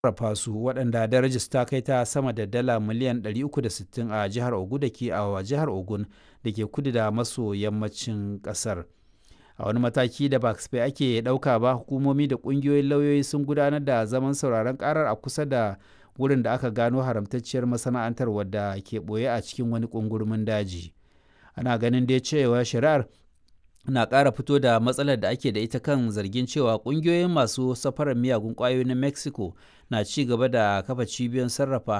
sarrafa su waɗanda darajar ta kai ta sama da dala miliyan 360 a jihar Ogun da ke a jihar Ogun da ke kudu da maso yammacin ƙasar. A wani mataki da ba kasafai ake ɗauka ba hukumomi da ƙungiyoyin lauyoyi sun gudanar da zaman sauraron ƙarar a kusa da wurin da aka gano haramtacciyar masana'antar wadda ke ɓoye a cikin wani ƙungurmin daji. Ana ganin dai cewa shari'ar na ƙara fito da matsalar da ake da ita kan zargin cewa ƙungiyoyin masu safarar miyagun ƙwayoyi na Mexico na ci gaba da kafa cibiyoyin sarrafa